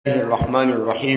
الله الرحمن الرحيم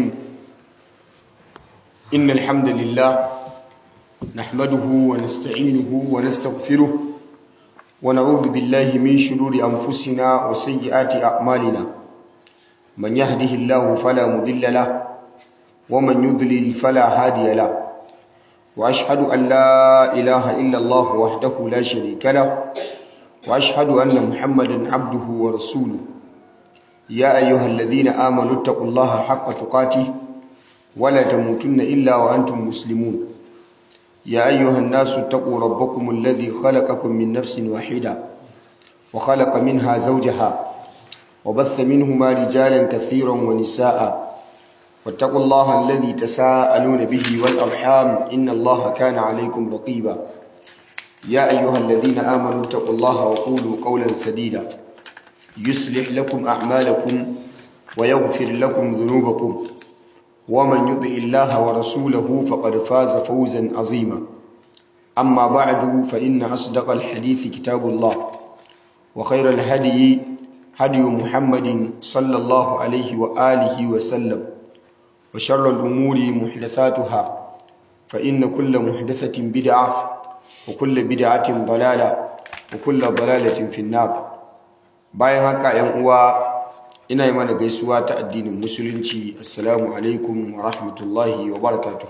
إن الحمد لله نحمده ونستعينه ونستغفره ونعوذ بالله من شرور أنفسنا وسيئات أعمالنا من يهده الله فلا مضل له ومن يضلل فلا هادي له وأشهد أن لا إله إلا الله وحده لا شريك له وأشهد أن محمدا عبده ورسوله يا أيها الذين آمنوا اتقوا الله حق تقاته ولا تموتن إلا وأنتم مسلمون يا أيها الناس اتقوا ربكم الذي خلقكم من نفس واحدة وخلق منها زوجها وبث منهما رجالا كثيرا ونساء واتقوا الله الذي تساءلون به والأرحام إن الله كان عليكم رقيبا يا أيها الذين آمنوا اتقوا الله وقولوا قولا سديدا يصلح لكم أعمالكم ويغفر لكم ذنوبكم ومن يطع الله ورسوله فقد فاز فوزا عظيما أما بعد فإن أصدق الحديث كتاب الله وخير الهدي هدي محمد صلى الله عليه وآله وسلم وشر الأمور محدثاتها فإن كل محدثة بدعة وكل بدعة ضلالة وكل ضلالة في النار bayan haka yan uwa ina yi mana gaisuwa ta addinin musulunci assalamu alaikum wa rahmatullahi wa barakatuh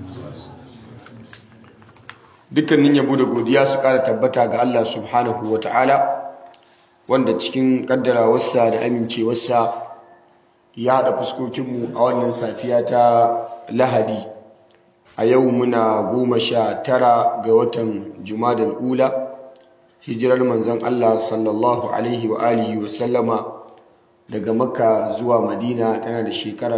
dukkanin yabo da godiya su kara tabbata ga Allah subhanahu wa ta'ala wanda cikin kaddarawarsa da amincewarsa ya haɗa fuskokinmu a wannan safiya ta lahadi a yau muna goma sha tara ga watan jumadal ula hijirar manzon Allah sallallahu alaihi wa alihi wa sallama daga makka zuwa madina tana da shekara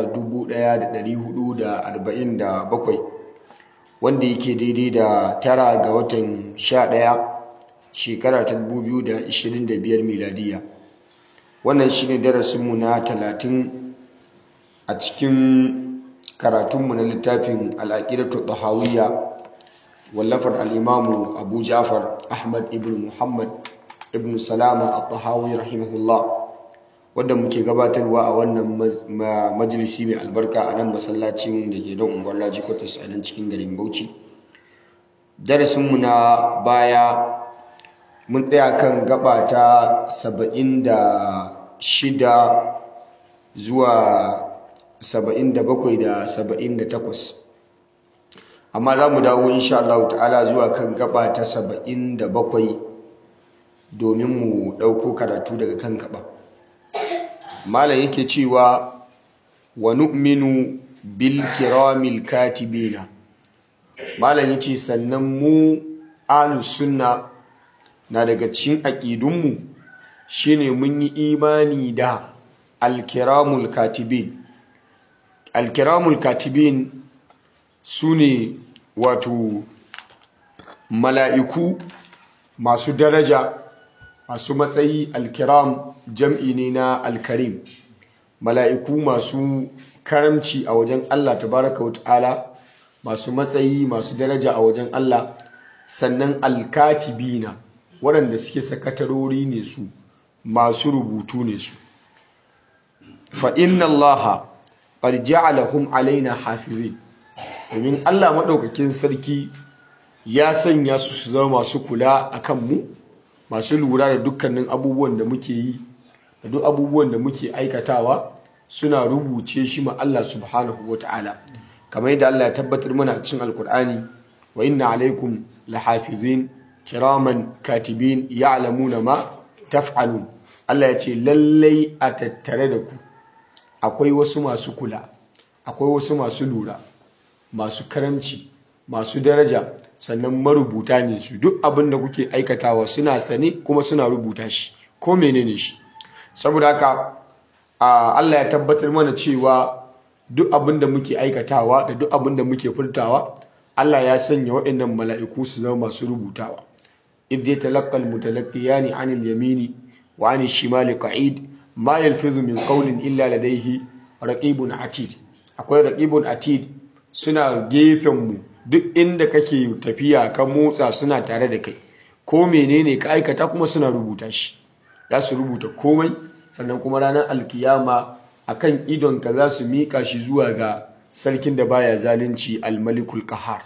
1447 wanda yake daidai da tara ga watan 11 shekara ta 2025 miladiya wannan shine darasinmu na 30 a cikin karatunmu na littafin al'aqidatu tahawiyya wallafar al'imamu abu jafar ahmad ibn muhammad ibn salama al-tahawi rahimahullah wadda muke gabatarwa a wannan majalisi mai albarka a nan masallacin da ke don unguwar laji kwatas a nan cikin garin bauchi darasinmu na baya mun tsaya kan gaba ta saba'in da shida zuwa saba'in da bakwai da saba'in da takwas amma za mu dawo insha Allah ta'ala zuwa kan gaba ta saba'in da bakwai domin mu ɗauko karatu daga kan gaba malam yake cewa wa nu'minu bil kiramil katibina malam yace sannan mu ahlus sunna na daga cikin aqidunmu shine mun yi imani da al-kiramul katibin al-kiramul katibin sune wato mala'iku masu daraja masu matsayi alkiram jam'i ne na alkarim mala'iku masu karamci a wajen Allah tabaraka wa ta'ala masu matsayi masu daraja a wajen Allah sannan alkatibina waɗanda suke sakatarori ne su masu rubutu ne su fa inna allaha qad ja'alahum alaina hafizin domin Allah maɗaukakin sarki ya sanya su su zama masu kula a kanmu masu lura da dukkanin abubuwan da muke yi da duk abubuwan da muke aikatawa suna rubuce shi ma Allah subhanahu wa ta'ala kamar yadda Allah ya tabbatar mana a cikin alkur'ani wa inna alaikum lahafizin kiraman katibin ya'lamuna ma taf'alun Allah ya ce lallai a tattare da ku akwai wasu masu kula akwai wasu masu lura masu karamci masu daraja sannan marubuta ne su duk abin da kuke aikatawa suna sane kuma suna rubuta shi ko menene shi saboda haka Allah ya tabbatar mana cewa duk abin da muke aikatawa da duk abin da muke furtawa Allah ya sanya waɗannan mala'iku su zama masu rubutawa idh yatalaqqa almutalaqqiyani 'anil yamini wa 'anil shimali qa'id ma yalfizu min qawlin illa ladayhi raqibun atid akwai raqibun atid suna gefenmu duk inda kake tafiya ka motsa suna tare da kai ko menene ka aikata kuma suna rubuta shi za su rubuta komai sannan kuma ranar alkiyama akan idonka za su miƙa shi zuwa ga sarkin da baya zalunci al-malikul qahar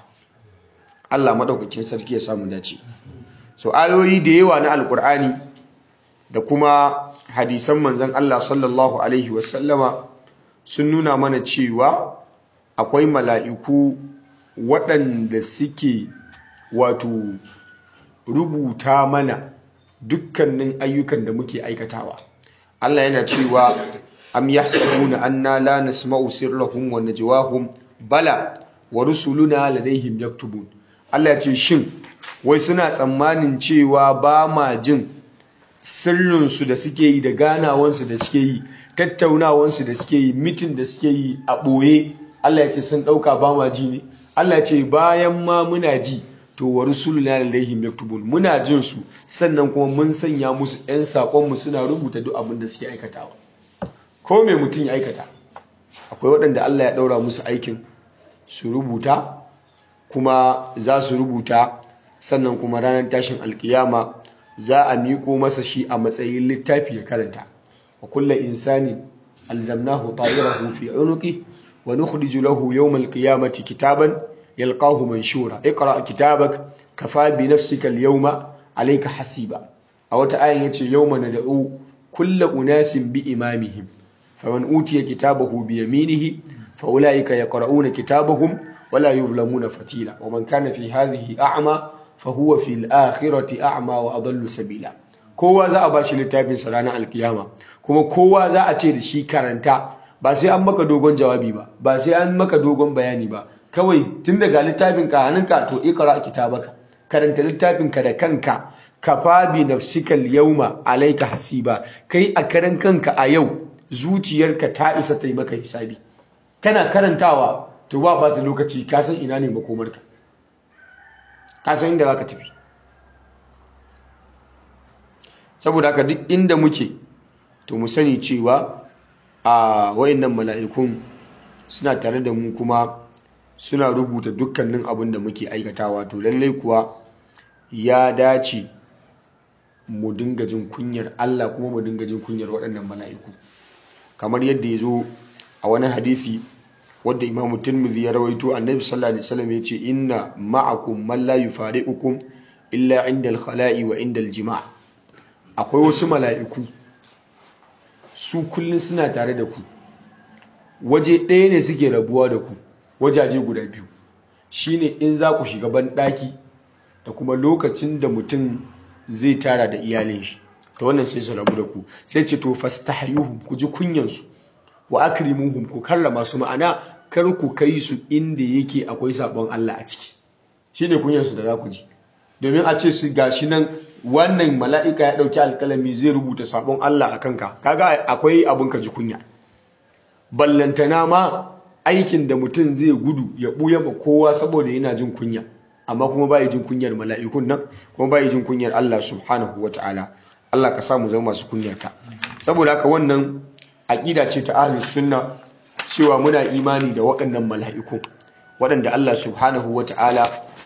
Allah madaukakin sarki ya samu dace so ayoyi da yawa na alkur'ani da kuma hadisan manzon Allah sallallahu alaihi wasallama sun nuna mana cewa akwai mala'iku waɗanda suke wato rubuta mana dukkanin ayyukan da muke aikatawa Allah yana cewa am yahsabuna anna la nasma'u sirrahum wa najwahum bala wa rusuluna ladaihim yaktubun Allah ya ce shin wai suna tsammanin cewa ba ma jin sirrinsu da suke yi da ganawansu da suke yi tattaunawansu da suke yi mitin da suke yi a ɓoye Allah ya ce sun ɗauka ba ma ji ne Allah ya ce bayan ma muna ji to wa rusuluna ladaihim yaktubun muna jin su sannan kuma mun sanya musu ɗan saƙonmu suna rubuta duk abin da suke aikatawa ko me mutum ya aikata akwai waɗanda Allah ya ɗaura musu aikin su rubuta kuma za su rubuta sannan kuma ranar tashin alkiyama za a miƙo masa shi a matsayin littafi ya karanta wa kulla insani alzamnahu ta'irahu fi unuqi wa nukhriju lahu yawm alqiyamati kitaban yalqahu manshura iqra kitabak kafa bi nafsika alyawma alayka hasiba a wata ayan yace yawma nad'u kulla unasin bi imamihim faman utiya kitabahu bi yaminihi fa ulaika yaqra'una kitabahum ولا يظلمون فتيلا ومن كان في هذه أعمى فهو في الآخرة أعمى وأضل سبيلا kowa za a ba shi littafin sa ranar alkiyama kuma kowa za a ce da shi karanta ba sai an maka dogon jawabi ba ba sai an maka dogon bayani ba kawai tun daga littafin ka hannunka to ikra kitabaka karanta littafin ka da kanka kafa bi nafsika al-yawma alayka hasiba kai a karan kanka a yau zuciyarka ta isa ta yi maka hisabi kana karantawa to ba ba ta lokaci ka san ina ne makomarka ka san inda za ka tafi saboda haka duk inda muke to mu sani cewa a wayannan mala'ikun suna tare da mu kuma suna rubuta dukkanin abin da muke aikatawa to lallai kuwa ya dace mu dinga jin kunyar Allah kuma mu dinga jin kunyar waɗannan mala'iku kamar yadda ya zo a wani hadisi wadda imamu tirmidhi ya rawaito annabi sallallahu alaihi wasallam yace inna ma'akum man la yufariqukum illa inda al-khala'i wa inda al-jima' akwai wasu mala'iku su kullun suna tare da ku waje ɗaya ne suke rabuwa da ku wajaje guda biyu shine in za ku shiga ban ɗaki da kuma lokacin da mutum zai tara da iyalin shi ta wannan sai su rabu da ku sai ce to fastahyuhum ku ji kunyansu wa akrimuhum ku karrama su ma'ana kar ku kai su inda yake akwai sabon Allah a ciki shine kunyar su da za ku ji domin a ce su gashi nan wannan mala'ika ya dauki alkalami zai rubuta sabon Allah a kanka kaga akwai abun ka ji kunya ballantana ma aikin da mutum zai gudu ya buya ma kowa saboda yana jin kunya amma kuma bai jin kunyar mala'ikun nan kuma bai jin kunyar Allah subhanahu wataala Allah ka samu zama masu kunyarka saboda haka wannan aƙida ce ta ahlus sunna cewa muna imani da waɗannan mala'iku waɗanda Allah subhanahu wata'ala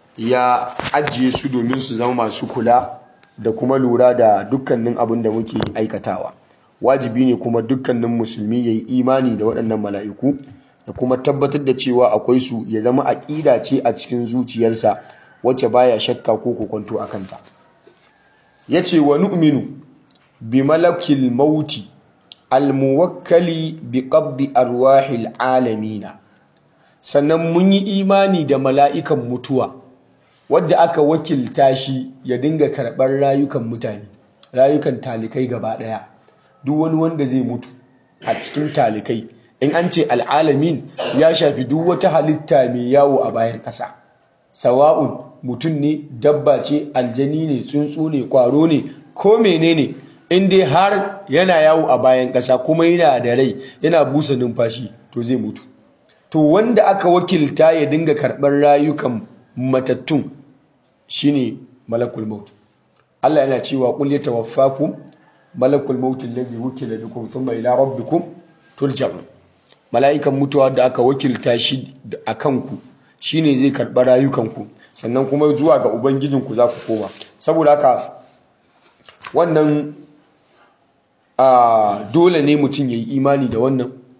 ya ajiye su domin su zama masu kula da kuma lura da dukkanin abin da muke aikatawa wajibi ne kuma dukkanin musulmi ya yi imani da waɗannan mala'iku da kuma tabbatar da cewa akwai su ya zama aƙida ce a cikin zuciyarsa wacce baya shakka ko kokonto a kanta ya ce wa nu'minu bi malakil mauti almuwakkali bi qabdi arwahil alamina sannan mun yi imani da mala'ikan mutuwa wadda aka wakilta shi ya dinga karɓar rayukan mutane rayukan talikai gaba ɗaya duk wani wanda zai mutu a cikin talikai in an ce al'alamin ya shafi duk wata halitta mai yawo a bayan ƙasa sawa'un mutum ne dabba ce aljani ne tsuntsu ne kwaro ne ko menene in dai har yana yawo a bayan ƙasa kuma yana da rai yana busa numfashi to zai mutu to wanda aka wakilta ya dinga karɓar rayukan matattun shine malakul maut Allah yana cewa qul yatawaffakum malakul maut alladhi wukila bikum thumma ila rabbikum turja'un mala'ikan mutuwa da aka wakilta shi akan ku shine zai karɓa rayukanku sannan kuma zuwa ga ubangijinku za ku koma saboda haka wannan a dole ne mutum ya yi imani da wannan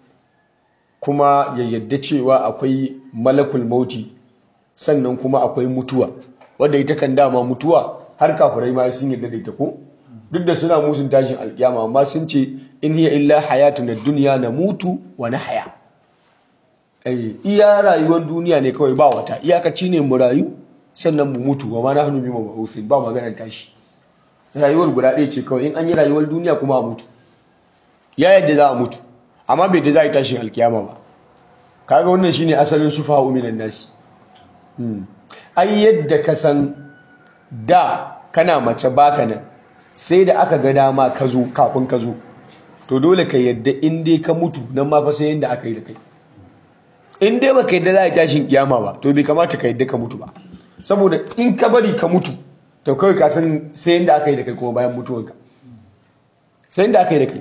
kuma ya yadda cewa akwai malakul mauti sannan kuma akwai mutuwa wadda ita kan dama mutuwa har kafirai ma sun yadda da ita ko duk da suna musun tashin alkiyama amma sun ce in hiya illa hayatuna dunya na mutu wa nahya eh iya rayuwar duniya ne kawai ba wata iyakaci ne mu rayu sannan mu mutu wa ma nahnu bi mab'uthin ba maganar tashi rayuwar guda ɗaya ce kawai in an yi rayuwar duniya kuma a mutu ya yadda za a mutu amma bai da za a yi tashin alkiyama ba kaga wannan shine asalin sufa minan nasi ai yadda ka san da kana mace baka nan sai da aka ga dama ka zo kafin ka zo to dole ka yadda in dai ka mutu nan ma fa sai yadda aka yi da kai in dai baka yadda za a yi tashin kiyama ba to bai kamata ka yadda ka mutu ba saboda in ka bari ka mutu to kawai ka san sai yadda aka yi da kai kuma bayan mutuwanka sai yadda aka yi da kai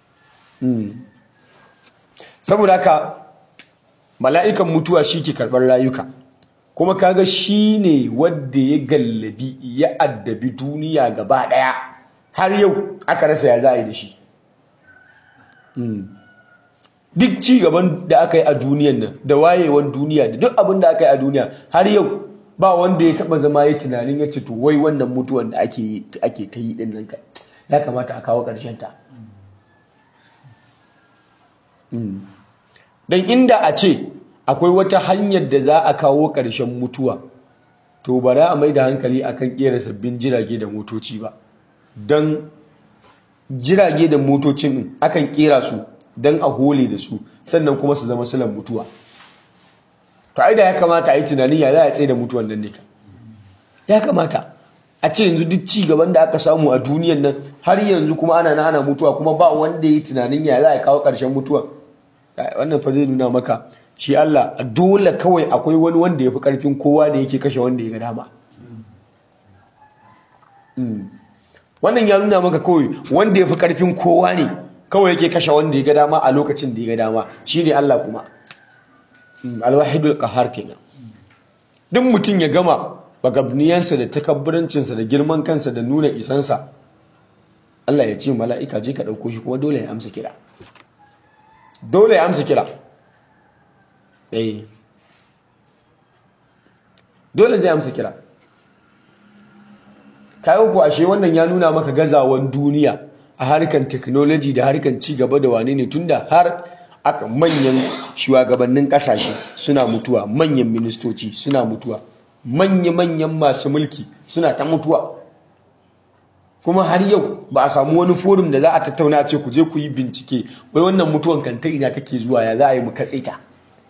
saboda haka mala'ikan mutuwa shi ke karɓar rayuka kuma kaga shi ne wadda ya gallabi ya addabi duniya gaba ɗaya har yau aka rasa ya za a yi da shi duk ci gaban da aka yi a duniyan nan da wayewan duniya da duk abin da aka yi a duniya har yau ba wanda ya taba zama ya tunanin ya ce to wai wannan mutuwan da ake ake ta yi din nan ya kamata a kawo ƙarshen ta dan inda a ce akwai wata hanyar da za a kawo ƙarshen mutuwa to ba za a mai da hankali akan ƙera sabbin jirage da motoci ba don jirage da motocin akan ƙera su don a hole da su sannan kuma su zama silan mutuwa to ai da ya kamata a yi tunanin ya za a tsaye da mutuwan nan ne ya kamata a ce yanzu duk ci gaban da aka samu a duniyan nan har yanzu kuma ana na ana mutuwa kuma ba wanda ya yi tunanin ya za a kawo ƙarshen mutuwa wannan fa zai nuna maka shi Allah dole kawai akwai wani wanda ya fi ƙarfin kowa da yake kashe wanda ya ga dama wannan ya nuna maka kawai wanda ya fi ƙarfin kowa ne kawai yake kashe wanda ya ga dama a lokacin da ya ga dama shi ne Allah kuma alwahidul qahar kenan duk mutum ya gama bagabniyansa da takabburancinsa da girman kansa da nuna isansa Allah ya ce mala'ika je ka ɗauko shi kuma dole ya amsa kira dole ya amsa kira eh dole zai amsa kira kayo ku ashe wannan ya nuna maka gazawan duniya a harkan technology da harkan ci gaba da wane ne tunda har aka manyan shugabannin kasashe suna mutuwa manyan ministoci suna mutuwa manya-manyan masu mulki suna ta mutuwa kuma har yau ba a samu wani forum da za a tattauna ce ku je ku yi bincike wai wannan mutuwan kanta ina take zuwa ya za a yi mu katse ta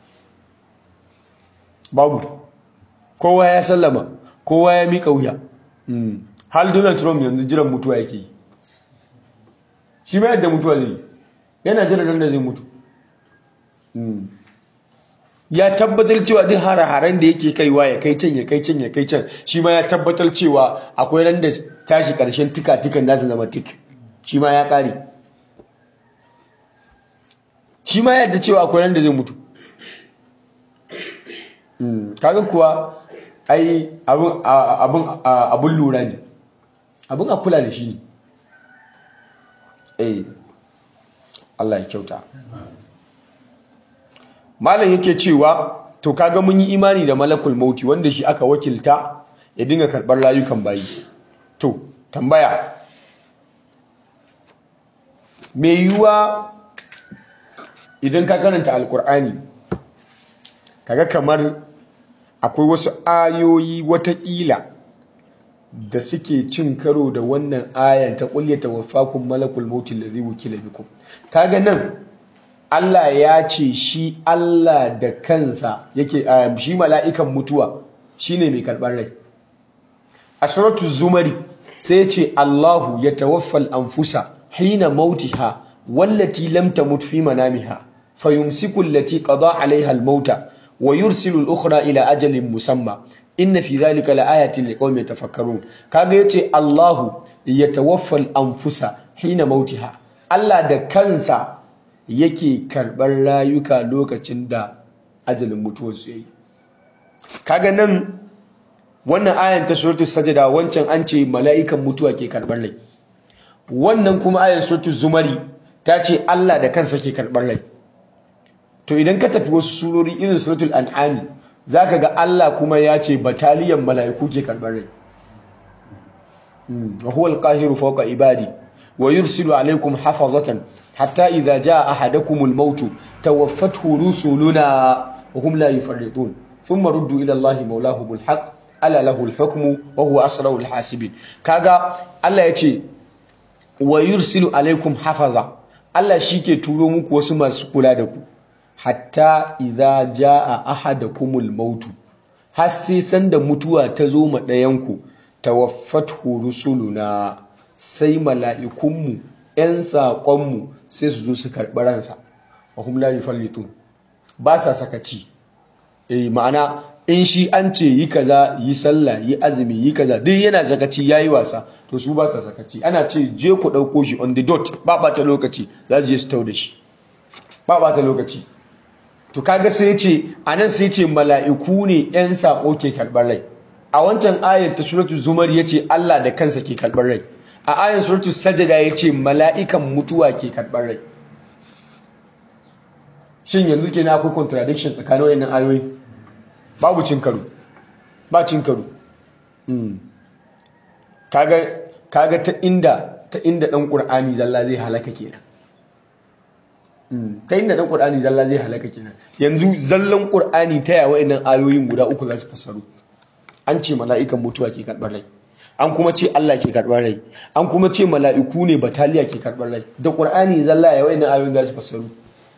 babu kowa ya sallama kowa ya miƙa wuya hal donald trump yanzu jiran mutuwa yake yi shi ma yadda mutuwa zai yana jiran da zai mutu ya tabbatar cewa duk hare-haren da yake kaiwa ya kai can ya kai can ya kai can shi ma ya tabbatar cewa akwai ran da tashi karshen tika-tikan za ta zama tik shi ma ya kare shi ma yadda cewa akwai ran da zai mutu kaga kuwa ai abin lura ne abin a kula da shi ne eh Allah ya kyauta malam yake cewa to kaga mun yi imani da malakul mauti wanda shi aka wakilta ya dinga karbar rayukan bayi to tambaya me yiwuwa idan ka karanta alkur'ani kaga kamar akwai wasu ayoyi watakila da suke cin karo da wannan ayan ta kullata wafakun malakul mauti allazi wukila bikum kaga nan Allah ya ce shi Allah da kansa yake shi mala'ikan mutuwa shine mai karɓar rai a suratu zumari sai ce Allahu ya tawaffal anfusa hina mautiha wallati lam tamut fi manamiha fayumsiku allati qada alaiha almauta wa yursilu al-ukhra ila ajalin musamma inna fi dhalika laayatin liqaumin yatafakkarun kaga yace Allahu ya tawaffal anfusa hina mautiha Allah da kansa yake karɓar rayuka lokacin da ajalin mutuwarsu ya yi kaga nan wannan ayan ta suratu sajada wancan an ce mala'ikan mutuwa ke karɓar rai wannan kuma ayan suratu zumari ta ce Allah da kansa ke karɓar rai to idan ka tafi wasu surori irin suratul an'ami zaka ga Allah kuma ya ce bataliyan mala'iku ke karɓar rai wa huwa al-qahiru fawqa ibadi wa yursilu alaykum hafazatan hatta idza jaa ahadakumul maut tawaffathu rusuluna wa hum la yufarritun thumma ruddu ila Allahi mawlahumul haqq ala lahul hukmu wa huwa asrarul hasibin kaga Allah ya ce wa yursilu alaykum hafaza Allah shi ke turo muku wasu masu kula da ku hatta idza jaa ahadakumul mautu har sai sanda mutuwa ta zo ma ɗayanku tawaffathu rusuluna sai mala'ikunmu ‘yan saƙonmu sai su zo su karɓi ransa wa hum la yufallitun ba sa sakaci eh ma'ana in shi an ce yi kaza yi sallah yi azumi yi kaza duk yana sakaci yayi wasa to su ba sa sakaci ana ce je ku ɗauko shi on the dot ba ba ta lokaci za su je su tau da shi ba ba ta lokaci to kaga sai ce anan sai ce mala'iku ne yan sako ke karɓar rai a wancan ayar ta suratu zumar yace Allah da kansa ke karɓar rai a ayar suratu sajada yace mala'ikan mutuwa ke karɓar rai shin yanzu kenan akwai contradiction tsakanin wayannan ayoyi babu cin karo ba cin karo kaga kaga ta inda ta inda dan qur'ani zalla zai halaka kenan ta inda dan qur'ani zalla zai halaka kenan yanzu zallan qur'ani ta yawa wayannan ayoyin guda uku za su fassaru an ce mala'ikan mutuwa ke karbar rai an kuma ce Allah ke karbar rai an kuma ce mala'iku ne bataliya ke karbar rai da qur'ani zalla ya wayannan ayoyin za su fassaru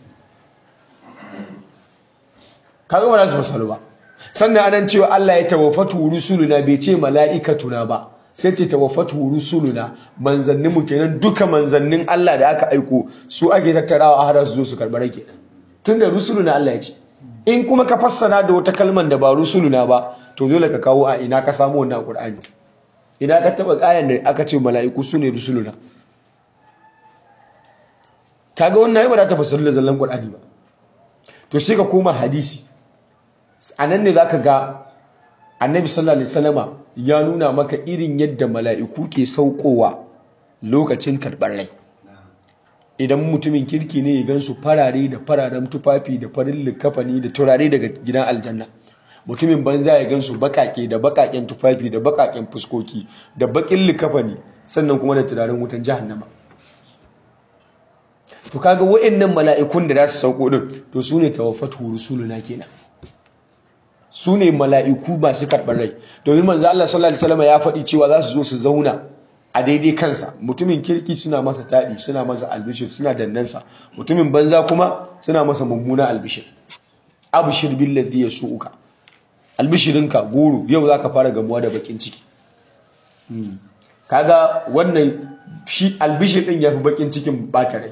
kaga ba za su fassaru ba sannan anan cewa Allah ya tawaffatu rusuluna bai ce mala'ikatuna ba sai ce tawaffatu rusuluna manzannin mu kenan duka manzannin Allah da aka aiko su ake tattarawa a har su zo su karɓi rai kenan tunda rusuluna Allah ya ce in kuma ka fassara da wata kalman da ba rusuluna ba to dole ka kawo a ina ka samu wannan Qur'ani ina ka taba ayan da aka ce mala'iku su ne rusuluna kaga wannan ai ba za ta fassara da zallan Qur'ani ba to sai ka koma hadisi a nan ne za ka ga annabi sallallahu alaihi wasallama ya nuna maka irin yadda mala'iku ke saukowa lokacin karɓar rai idan mutumin kirki ne ya gansu farare da fararen tufafi da farin likafani da turare daga gidan aljanna mutumin banza ya gansu bakake da bakaken tufafi da bakaken fuskoki da bakin likafani sannan kuma da turaren wutan jahannama to kaga wa'annan mala'ikun da za su sauko din to su ne tawaffatu rusuluna kenan su ne mala'iku masu karɓar rai domin manzo Allah sallallahu alaihi wasallam ya faɗi cewa za su zo su zauna a daidai kansa mutumin kirki suna masa taɗi suna masa albishir suna dannansa mutumin banza kuma suna masa mummuna albishir abshir billazi yasuuka albishirinka goro yau zaka fara gamuwa da bakin ciki kaga wannan shi albishir din yafi bakin cikin bata rai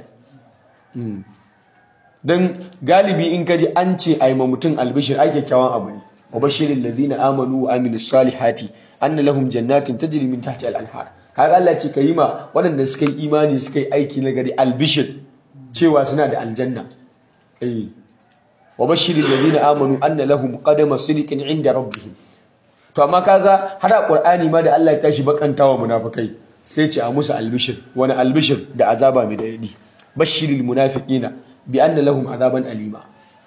don galibi in kaji an ce a yi ma mutum albishir ai kyakkyawan abu ne wa bashirin ladina amanu wa amilus salihati anna lahum jannatin tajri min tahtiha al-anhar kaga Allah ce yi ma waɗanda suka yi imani suka yi aiki na gari albishir cewa suna da aljanna eh wa bashirin ladina amanu anna lahum qadama sidqin inda rabbihim to amma kaga har a qur'ani ma da Allah ya tashi bakantawa munafikai sai ce a musu albishir wani albishir da azaba mai dadi bashiril munafiqina bi anna lahum azaban alima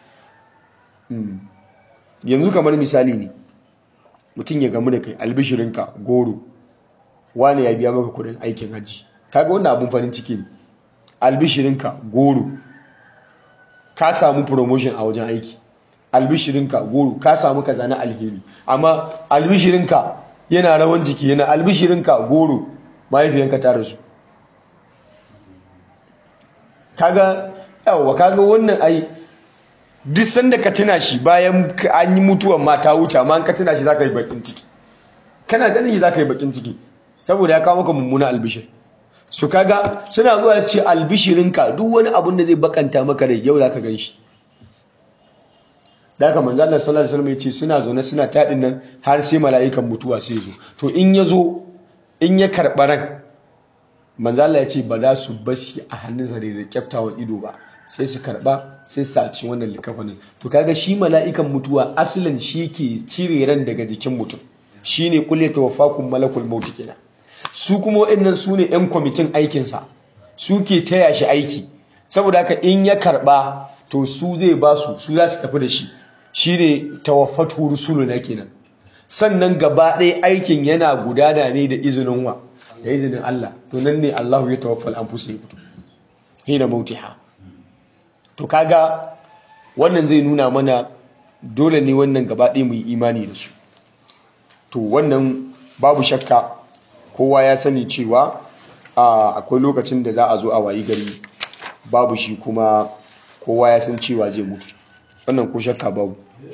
yanzu kamar misali ne mutum ya gamu da kai albishirinka goro wani ya biya maka kudin aikin hajji kaga wannan abun farin ciki ne albishirinka goro ka samu promotion a wajen aiki albishirinka goro ka samu kaza na alheri amma albishirinka yana rawan jiki yana albishirinka goro mahaifiyanka ta rasu kaga yawa kaga wannan ai duk sanda ka tuna shi bayan an yi mutuwan ma ta wuce amma ka tuna shi zaka yi bakin ciki kana ganin shi zaka yi bakin ciki saboda ya kawo maka mummuna albishir su kaga suna zuwa su ce albishirinka duk wani abun da zai bakanta maka rai yau zaka gan shi da haka manzo Allah sallallahu alaihi wasallam ya ce suna zaune suna taɗin nan har sai mala'ikan mutuwa sai zo to in ya zo in ya karɓa ran manzo Allah ya ce ba za su bashi a hannun zare da kyaftawan ido ba sai su karba sai su saci wannan likafanin to kaga shi mala'ikan mutuwa asalin shi ke cire ran daga jikin mutum shine kulli tawaffakum malakul maut kenan su kuma waɗannan su ne yan kwamitin aikin sa su ke taya shi aiki saboda haka in ya karba to su zai ba su su za su tafi da shi shine tawaffatu rusuluna kenan sannan gaba ɗaya aikin yana gudana ne da izinin wa da izinin Allah to nan ne Allahu ya tawaffal anfusa yakutu hina mautiha to kaga wannan zai nuna mana dole ne wannan gaba ɗaya mu yi imani da su to wannan babu shakka kowa ya sani cewa akwai lokacin da za a zo a wayi gari babu shi kuma kowa ya san cewa zai mutu wannan ko shakka babu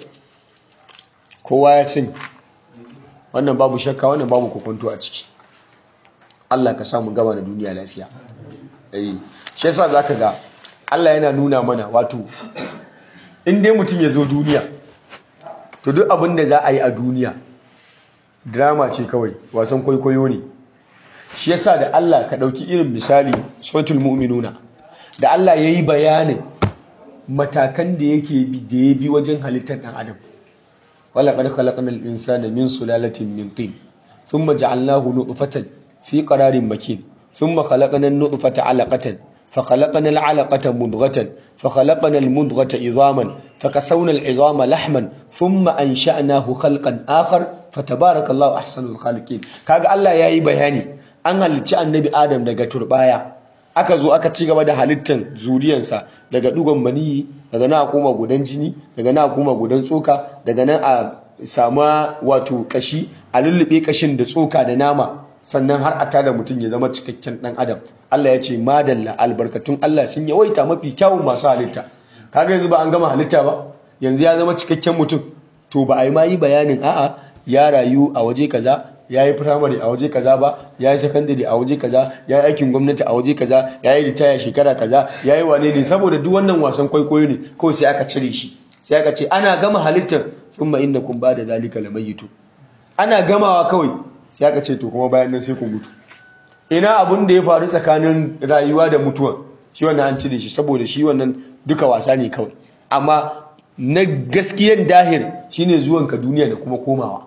kowa ya sani wannan babu shakka wannan babu kokonto a ciki Allah ka samu gaba da duniya lafiya eh shi yasa zaka ga Allah yana nuna mana wato in dai mutum ya zo duniya to duk abin da za a yi a duniya drama ce kawai wasan kwaikwayo ne shi yasa da Allah ka ɗauki irin misali suratul mu'minuna da Allah ya yi bayanin matakan da yake bi da ya bi wajen halittar ɗan adam wala qad khalaqna al-insana min sulalatin min tin thumma ja'alnahu nutfatan fi qararin makin thumma khalaqna an-nutfata 'alaqatan فخلقنا العلقة مضغة فخلقنا المضغة عظاما فكسونا العظام لحما ثم أنشأناه خلقا آخر فتبارك الله أحسن الخالقين كاغا الله ياي بياني an halicci annabi Adam daga turbaya aka zo aka ci gaba da halittan zuriyansa daga dugon maniyi daga nan a koma gudan jini daga nan a koma gudan tsoka daga nan a sama wato kashi a lullube kashin da tsoka da nama sannan har a tada mutum ya zama cikakken dan adam Allah ya ce madalla albarkatun Allah sun yawaita mafi kyawun masu halitta kaga yanzu ba an gama halitta ba yanzu ya zama cikakken mutum to ba a yi ma yi bayanin a'a ya rayu a waje kaza ya yi firamare a waje kaza ba ya yi sakandare a waje kaza ya yi aikin gwamnati a waje kaza ya yi ritaya shekara kaza ya yi wane ne saboda duk wannan wasan kwaikwayo ne kawai sai aka cire shi sai aka ce ana gama halittar thumma innakum ba da zalika lamayitu ana gamawa kawai sai aka ce to kuma bayan nan sai ku mutu ina abun da ya faru tsakanin rayuwa da mutuwa shi wannan an cire shi saboda shi wannan duka wasa ne kawai amma na gaskiyar dahir shine zuwanka duniya da kuma komawa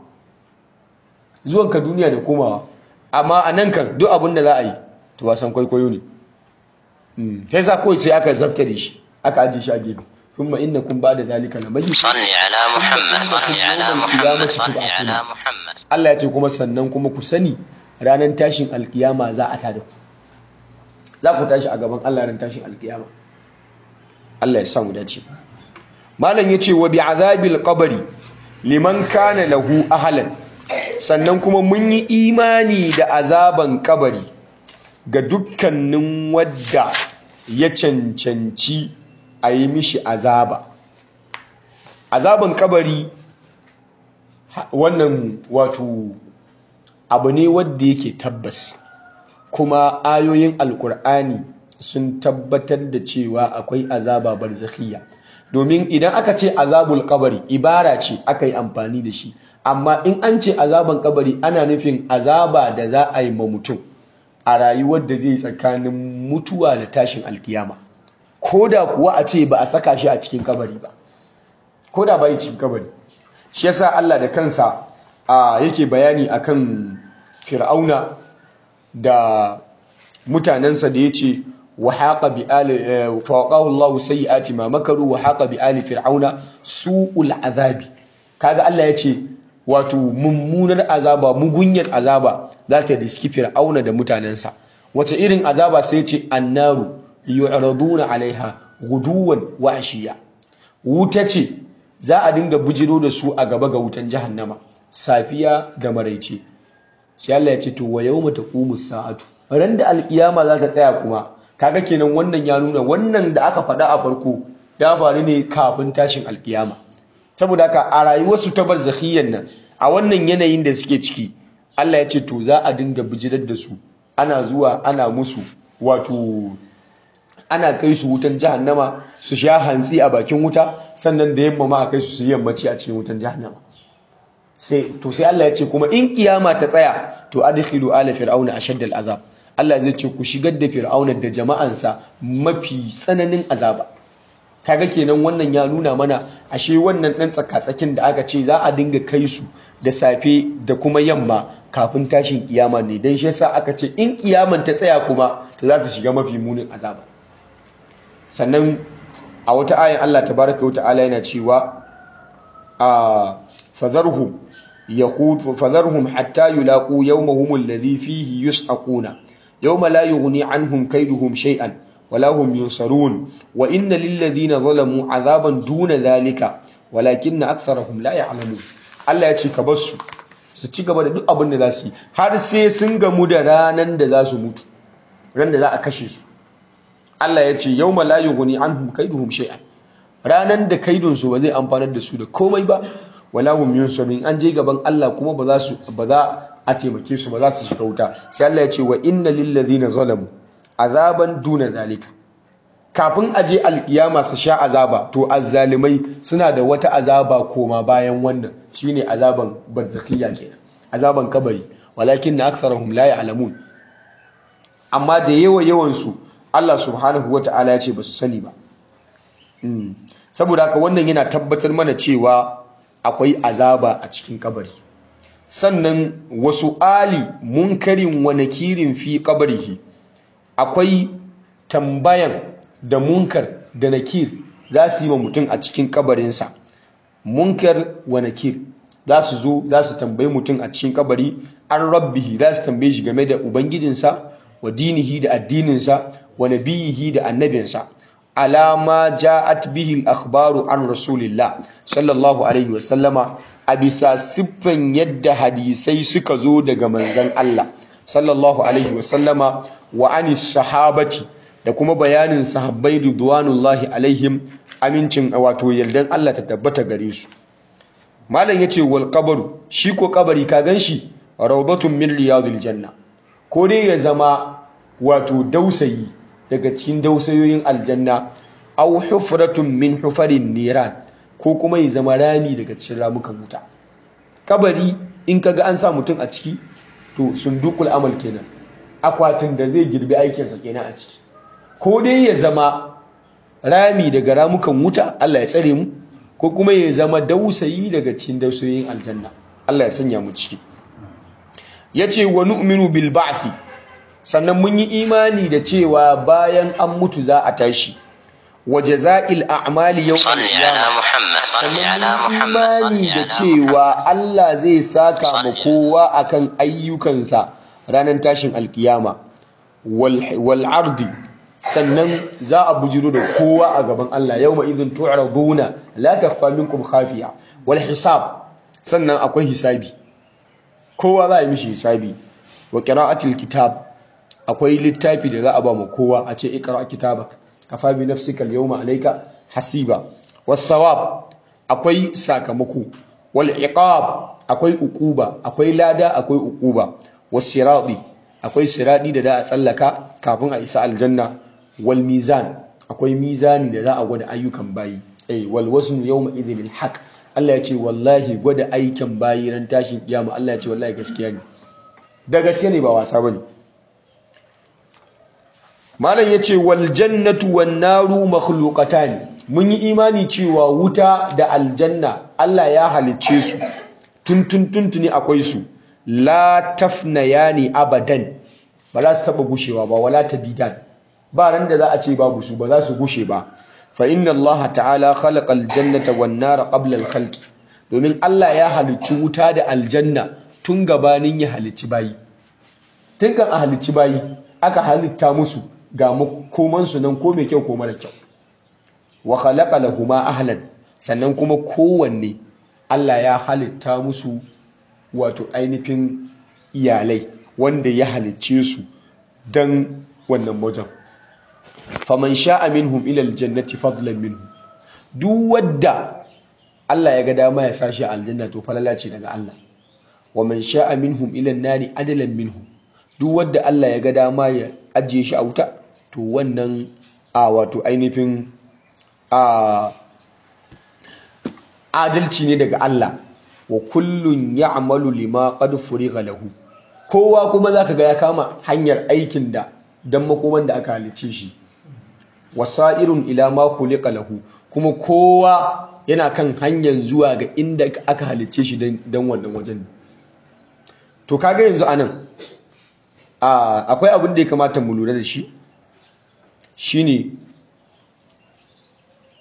zuwanka duniya da komawa amma a nan kan duk abin da za a yi to wasan kwaikwayo ne sai sa kawai sai aka zabta da shi aka ajiye shi a gefe ثم إنكم بعد ذلك لميتون صل على محمد صل على محمد صل على محمد Allah ya ce kuma sannan kuma ku sani ranar tashin alkiyama za a tada ku za ku tashi a gaban Allah ran tashin alkiyama Allah ya sa mu dace malam yace wa bi azabil qabri liman kana lahu ahlan sannan kuma mun yi imani da azaban kabari ga dukkanin wadda ya cancanci a yi mishi azaba azaban kabari wannan wato abu ne wadda yake tabbas kuma ayoyin alkur'ani sun tabbatar da cewa akwai azaba barzakhiyya domin idan aka ce azabul kabari ibara ce aka yi amfani da shi amma in an ce azaban kabari ana nufin azaba da za a yi ma mutum a rayuwar da zai tsakanin mutuwa da tashin alkiyama ko da kuwa a ce ba a saka shi a cikin kabari ba ko da bai cikin kabari shi yasa Allah da kansa yake bayani akan fir'auna da mutanensa da yace wa haqa bi ali fawaqahu Allah sayyiati ma makaru wa haqa bi ali fir'auna su'ul azabi kaga Allah yace wato mummunar azaba mugunyar azaba za ta diski fir'auna da mutanensa wace irin azaba sai ce annaru yu'raduna alaiha guduwan wa ashiya wuta ce za a dinga bujiro da su a gaba ga wutan jahannama safiya da maraice sai Allah ya ce to wa yawma taqumu sa'atu ran da alkiyama za ta tsaya kuma kaga kenan wannan ya nuna wannan da aka faɗa a farko ya faru ne kafin tashin alkiyama saboda haka a rayuwarsu ta barzakhiyan nan a wannan yanayin da suke ciki Allah ya ce to za a dinga bijirar da su ana zuwa ana musu wato ana kai su wutan jahannama su sha hantsi a bakin wuta sannan da yamma ma a kai su su yammaci a cikin wutan jahannama sai to sai Allah ya ce kuma in kiyama ta tsaya to adkhilu ala fir'auna ashadda al'azab Allah zai ce ku shigar da fir'auna da jama'ansa mafi tsananin azaba kaga kenan wannan ya nuna mana ashe wannan dan tsakatsakin da aka ce za a dinga kai su da safe da kuma yamma kafin tashin kiyama ne dan shi yasa aka ce in kiyaman ta tsaya kuma to za ta shiga mafi munin azaba sannan a wata ayan Allah tabaraka wa ta'ala yana cewa a fadharhum yahud fadharhum hatta yulaqu yawmahum alladhi fihi yus'aquna yawma la yughni anhum kayduhum shay'an wala hum yunsarun wa inna lil ladhina zalamu azaban duna dhalika walakinna aktharahum la ya'lamun Allah ya ce ka bar su su ci gaba da duk abin da za su yi har sai sun gamu da ranan da za su mutu ran da za a kashe su Allah ya ce yawma la yughni anhum kaiduhum shay'an ranan da kaidun su ba zai amfanar da su da komai ba wala hum yunsarun an je gaban Allah kuma ba za su ba za a taimake su ba za su shiga wuta sai Allah ya ce wa inna lil ladhina zalamu azaban duna zalika kafin a je alkiyama su sha azaba to azzalimai suna da wata azaba koma bayan wannan shine azaban barzakhiyya kenan azaban kabari walakin na aktharuhum la ya'lamun amma da yawa yawan su Allah subhanahu wata'ala ya ce ba su sani ba saboda haka wannan yana tabbatar mana cewa akwai azaba a cikin kabari sannan wasu ali munkarin wa nakirin fi qabrihi akwai tambayan da munkar da nakir za su yi wa mutum a cikin kabarinsa munkar wa nakir za su zo za su tambayi mutum a cikin kabari an rabbihi za su tambaye shi game da ubangijinsa wa dinihi da addininsa wa nabiyihi da annabinsa alama ja'at bihi al-akhbaru an rasulillah sallallahu alaihi wa sallama a bisa siffan yadda hadisai suka zo daga manzon Allah sallallahu alaihi wa sallama wa anis sahabati da kuma bayanin sahabbai ridwanullahi alaihim amincin wato yardan Allah ta tabbata gare su malam yace wal qabru shi ko kabari ka ganshi rawdatun min riyadil janna ko dai ya zama wato dausayi daga cikin dausayoyin aljanna aw hufratun min hufarin niran ko kuma ya zama rami daga cikin ramukan wuta kabari in kaga an sa mutum a ciki to sundukul amal kenan akwatin da zai girbi aikinsa kenan a ciki ko dai ya zama rami daga ramukan wuta Allah ya tsare mu ko kuma ya zama dausayi daga cikin dausayoyin aljanna Allah ya sanya mu ciki yace wa nu'minu bil ba'thi sannan mun yi imani da cewa bayan an mutu za a tashi wa jaza'il a'mali yawm صل على محمد صل على محمد imani صل da على cewa Allah zai saka ma kowa akan ayyukansa ranar tashin alkiyama wal wal ardi sannan za a bujiro da kowa a gaban Allah yawma idhin tu'raduna la takhfa minkum khafiya wal hisab sannan akwai hisabi kowa za a yi mishi hisabi wa qira'atil kitab akwai littafi da za a ba mu kowa a ce ikra kitabak kafa bi nafsika al-yawma alayka hasiba was thawab akwai sakamako wal iqab akwai uquba akwai lada akwai uquba was sirati akwai siradi da za a tsallaka kafin a isa aljanna wal mizan akwai mizani da za a gwada ayyukan bayi eh wal waznu yawma idhil haqq Allah ya ce wallahi gwada aikin bayi ran tashin kiyama Allah ya ce wallahi gaskiya ne da gaskiya ne ba wasa bane malam yace wal jannatu wan naru makhluqatan mun yi imani cewa wuta da aljanna Allah ya halicce su tuntun tuntuni akwai su la tafnayani abadan ba za su taba gushewa ba wala tabidan ba ran da za a ce babu su ba za su gushe ba fa inna Allah ta'ala khalaqa aljannata wan nara qabla al domin Allah ya halicci wuta da aljanna tun gabanin ya halicci bayi tun kan a halicci bayi aka halitta musu ga makomansu nan ko mai kyau ko mara kyau wa khalaqa lahuma ahlan sannan kuma kowanne Allah ya halitta musu wato ainihin iyalai wanda ya halicce su dan wannan wajen faman sha'a minhum ila aljannati fadlan minhu duk wadda Allah ya ga dama ya sashi aljanna to falala ce daga Allah wa man sha'a minhum ila an-nari adalan minhu duk wadda Allah ya ga dama ya ajiye shi a wuta to wannan a wato ainihin a adalci ne daga Allah wa kullun ya'malu lima qad furiga lahu kowa kuma zaka ga ya kama hanyar aikin da dan makoman da aka halicce shi wasa'irun ila ma khuliqa lahu kuma kowa yana kan hanyar zuwa ga inda aka halicce shi dan wannan wajen to kaga yanzu anan akwai abin da ya kamata mu lura da shi shine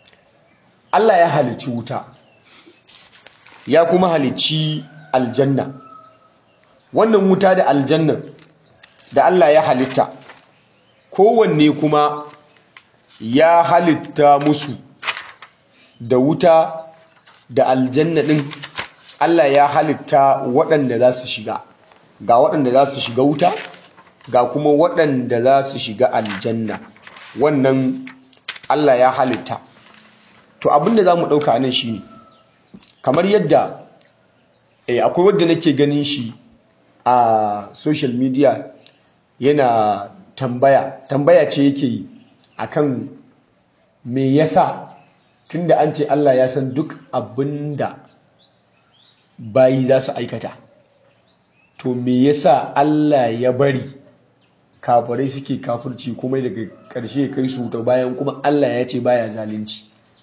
Allah ya halicci wuta ya kuma halicci aljanna wannan wuta da aljanna da Allah ya halitta kowanne kuma ya halitta musu da wuta da aljanna din Allah ya halitta waɗanda za su shiga ga waɗanda za su shiga wuta ga kuma waɗanda za su shiga aljanna wannan Allah ya halitta to abinda za mu ɗauka nan shi ne kamar yadda eh, akwai wadda nake ganin shi a social media yana tambaya tambaya ce yake yi akan me yasa tunda an ce Allah ya san duk abinda bayi za su aikata to me yasa Allah ya bari kafirai suke kafirci kuma daga ƙarshe kai su ta bayan kuma Allah ya ce baya zalunci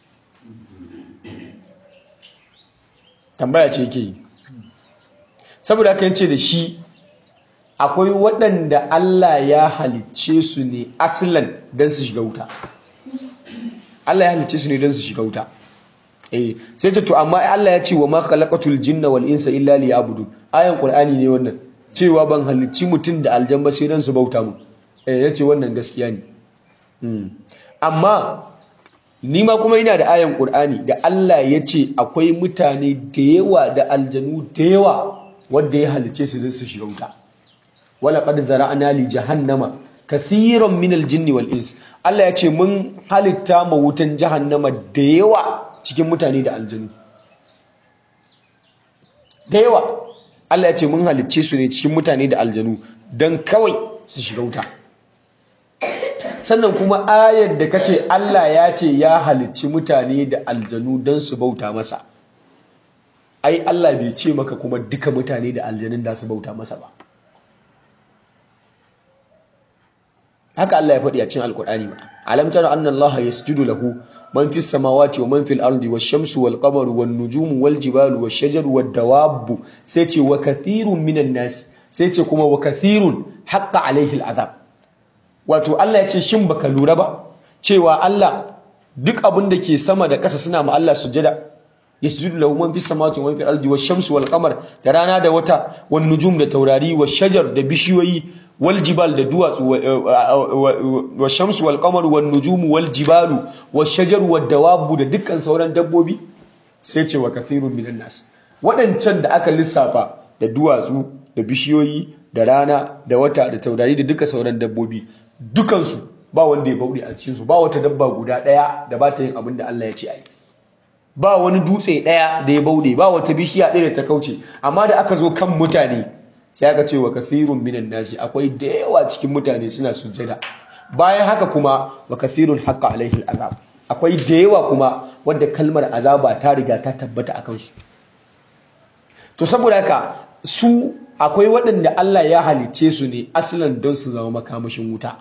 tambaya ce yake yi saboda haka yace da shi akwai waɗanda Allah ya halicce su ne aslan don su shiga wuta Allah ya halicce su ne don su shiga wuta eh sai ce to amma Allah ya ce wa ma khalaqatul jinna wal insa illa liya'budun ayan qur'ani ne wannan cewa ban halicci mutum da aljan ba sai don su bauta mu eh yace wannan gaskiya ne amma ni ma kuma ina da ayan qur'ani da Allah ya ce akwai mutane da yawa da aljanu da yawa wanda ya halicce su don su shiga wuta wala qad zara'na li jahannama kathiran min aljinni wal ins Allah ya ce mun halitta ma wutan jahannama da yawa cikin mutane da aljanu da yawa Allah ya ce mun halicce su ne cikin mutane da aljanu don kawai su shiga wuta sannan kuma ayar da kace Allah ya ce ya halicci mutane da aljanu don su bauta masa ai Allah bai ce maka kuma duka mutane da aljanun da su bauta masa ba haka Allah ya faɗi a cikin alkur'ani ba alam tara anna Allah yasjudu lahu man fis samawati wa man fil ardi wash shamsu wal qamaru wan nujumu wal jibalu wash shajaru wad dawabu sai ce wa kathirun minan nas sai ce kuma wa kathirun haqqa alaihi al'azab wato Allah ya ce shin baka lura ba cewa Allah duk abin da ke sama da ƙasa suna ma Allah sujada yasjudu lahu man fis samawati wa man fil ardi wash shamsu wal qamar da rana da wata wan nujum da taurari wash shajar da bishiyoyi wal jibal da duwatsu wa shamsu wal qamaru wan nujumu wal jibalu wash shajaru wad dawabu da dukkan sauran dabbobi sai ce wa kathirun minan nas wadancan da aka lissafa da duwatsu da bishiyoyi da rana da wata da taurari da duka sauran dabbobi dukansu ba wanda ya bauɗe a cikin su ba wata dabba guda ɗaya da ba ta yin abin da Allah ya ce ai ba wani dutse ɗaya da ya bauɗe ba wata bishiya ɗaya da ta kauce amma da aka zo kan mutane sai aka ce wa kathirun minan nasi akwai da yawa cikin mutane suna sujjada bayan haka kuma wa kathirun haqqa alaihi al'azab akwai da yawa kuma wanda kalmar azaba ta riga ta tabbata a kansu to saboda haka su akwai waɗanda Allah ya halice su ne asalin don su zama makamashin wuta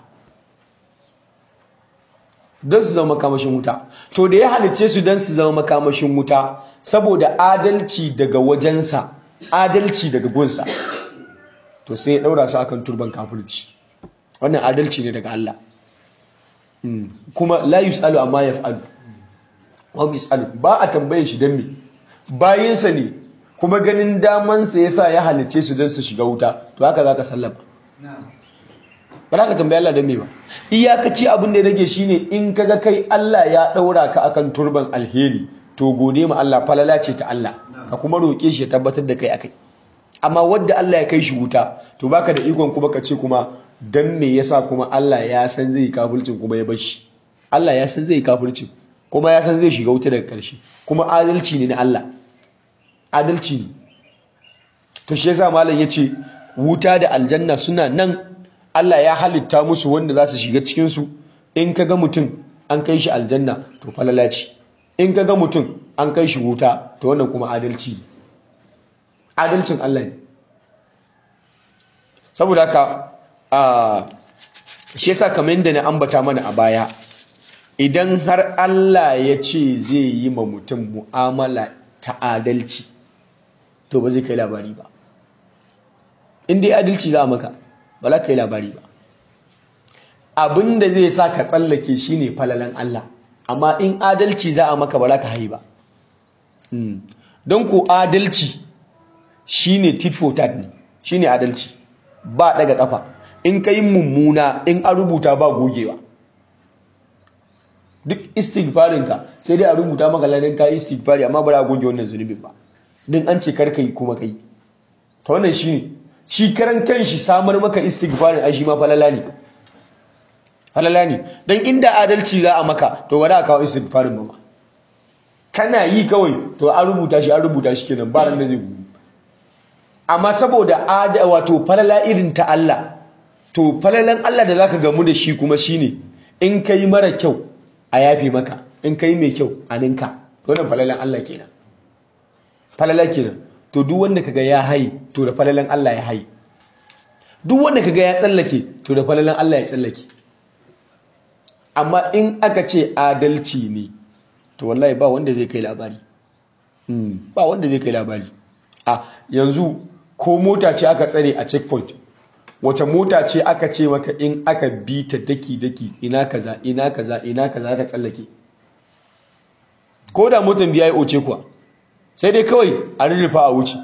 don su zama makamashin wuta to da ya halice su don su zama makamashin wuta saboda adalci daga wajensa adalci daga gunsa to sai ya daura su akan turban kafirci wannan adalci ne daga Allah kuma la yusalu amma yaf'alu wa yusalu ba a tambaye shi dan me bayinsa ne kuma ganin daman sa yasa ya halice su dan su shiga wuta to haka zaka sallama ba za ka tambaye Allah dan me ba iyakaci abin da ya rage shine in kaga kai Allah ya daura ka akan turban alheri to gode ma Allah falala ce ta Allah ka kuma roke shi ya tabbatar da kai akai amma wadda Allah ya kai shi wuta to baka da ikon kuma ka ce kuma dan me yasa kuma Allah ya san zai kafircin kuma ya bashi Allah ya san zai kafircin kuma ya san zai shiga wuta daga karshe kuma adalci ne na Allah adalci ne to shi yasa malam yace wuta da aljanna suna nan Allah ya halitta musu wanda za su shiga cikin su in kaga mutum an kai shi aljanna to falala ce in kaga mutum an kai shi wuta to wannan kuma adalci ne adalcin Allah ne saboda haka a shi yasa kamar yadda na ambata mana a baya idan har Allah ya ce zai yi ma mutum mu'amala ta adalci to ba zai kai labari ba in dai adalci za a maka ba za ka yi labari ba abin da zai sa ka tsallake shine falalan Allah amma in adalci za a maka ba za ka haye ba don ko adalci shine tit for tat ne shine adalci ba daga kafa in ka yi mummuna in an rubuta ba gogewa duk istighfarinka sai dai a rubuta maka ladan ka istighfari amma ba za a goge wannan zunubin ba din an ce kar yi kuma kai ta wannan shine shi karan kanshi samar maka istighfarin ai shi ma falala ne falala ne dan inda adalci za a maka to ba za a kawo istighfarin ba kana yi kawai to an rubuta shi an rubuta shi kenan ba ran da zai gudu amma saboda ada wato falala irin ta Allah to falalan Allah da zaka gamu da shi kuma shine in kai mara kyau a yafe maka in kai mai kyau a ninka wannan falalan Allah kenan falala kenan to duk wanda kaga ya hayi to da falalan Allah ya hayi duk wanda kaga ya tsallake to da falalan Allah ya tsallake amma in aka ce adalci ne to wallahi ba wanda zai kai labari ba wanda zai kai labari a yanzu ko mota ce aka tsare a checkpoint wace mota ce aka ce maka in aka bi ta daki daki ina kaza ina kaza ina kaza ka tsallake ko da motan biya ya oce kuwa sai dai kawai a rurrufa a wuce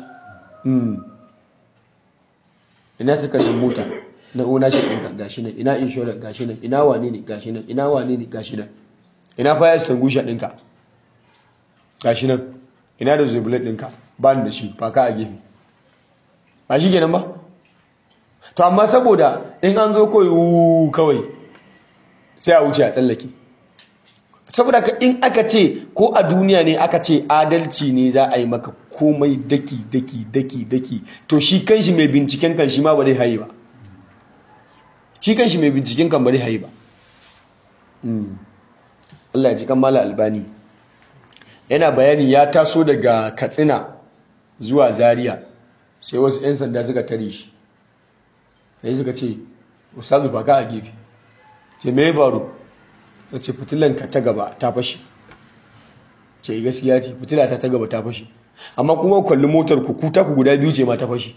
ina takardar mota na ona shi ɗinka gashi nan ina inshorar gashi nan ina wane ne gashi nan ina wane ne gashi nan ina fire extinguisher ɗinka gashi nan ina da zubilet ɗinka ba ni da shi faka a gefe ba shi kenan ba to amma saboda in an zo kawai kawai sai a wuce a tsallake saboda ka in aka ce ko a duniya ne aka ce adalci ne za a yi maka komai daki daki daki daki to shi kanshi mai binciken kan shi ma ba zai haye ba shi kanshi mai binciken kan ba zai haye ba Allah ya ji kan mala albani yana bayani ya taso daga katsina zuwa zaria sai wasu 'yan sanda suka tare shi sai suka ce ustazu ba ka a gefe ce me ya faru ta ce fitilanka ta gaba ta fashe ce gaskiya ce fitila ta ta gaba ta fashe amma kuma kwalli motar ku kuta ku guda biyu ce ma ta fashe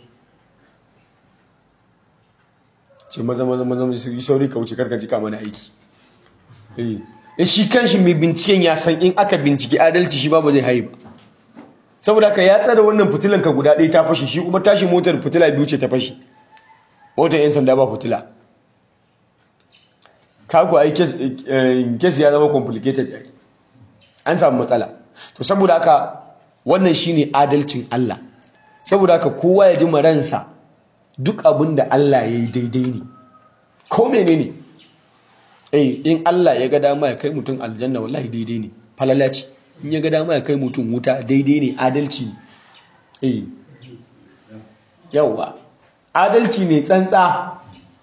ce maza maza maza su yi sauri ka wuce karka jika mana aiki eh shi kanshi mai binciken ya san in aka binciki adalci shi ba ba zai haye ba saboda ka ya tsara wannan fitilan ka guda ɗaya ta fashe shi kuma tashi motar fitila biyu ce ta fashe motar yan sanda ba fitila kaku ai kes ya zama complicated ai an samu matsala to saboda haka wannan shine adalcin Allah saboda haka kowa ya ji maransa duk abin da Allah ya yi daidai ne ko menene eh in Allah ya ga dama ya kai mutum aljanna wallahi daidai ne falala ce in ya ga dama ya kai mutum wuta daidai ne adalci ne eh yawa adalci ne tsantsa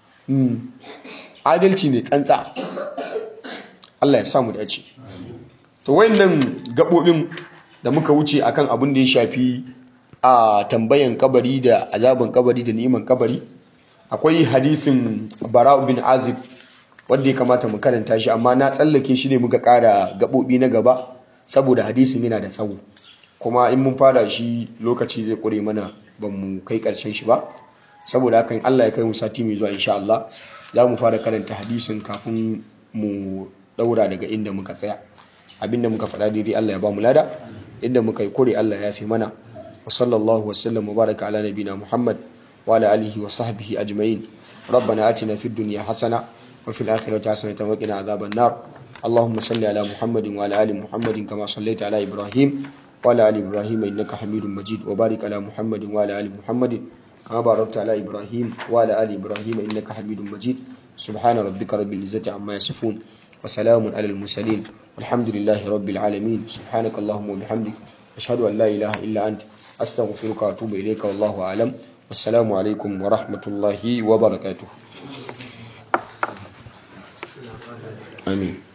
adalci ne tsantsa Allah ya samu dace to wayannan gabobin da muka wuce akan abin da ya shafi a tambayan kabari da azaban kabari da ni'iman kabari akwai hadisin Bara bin Azib wanda ya kamata mu karanta shi amma na tsallake shi ne muka kara gabobi na gaba saboda hadisin yana da tsawo kuma in mun fara shi lokaci zai kure mana ban mu kai karshen shi ba saboda hakan Allah ya kai mu sati mai zuwa insha Allah za mu fara karanta hadisin kafin mu daura daga inda muka tsaya abinda muka faɗa daidai Allah ya ba mu lada inda muka yi kore Allah ya fi mana wa sallallahu wa sallam wa baraka ala nabina Muhammad wa ala alihi wa sahbihi ajma'in ربنا آتنا في الدنيا حسنة وفي الآخرة حسنة وقنا عذاب النار اللهم صل على محمد وعلى آل محمد كما صليت على إبراهيم وعلى آل إبراهيم إنك حميد مجيد وبارك على محمد وعلى آل محمد كما باركت على إبراهيم وعلى آل إبراهيم إنك حميد مجيد سبحان ربك رب العزة عما يصفون وسلام على المرسلين والحمد لله رب العالمين سبحانك اللهم وبحمدك أشهد أن لا إله إلا أنت أستغفرك وأتوب إليك والله أعلم والسلام عليكم ورحمة الله وبركاته آمين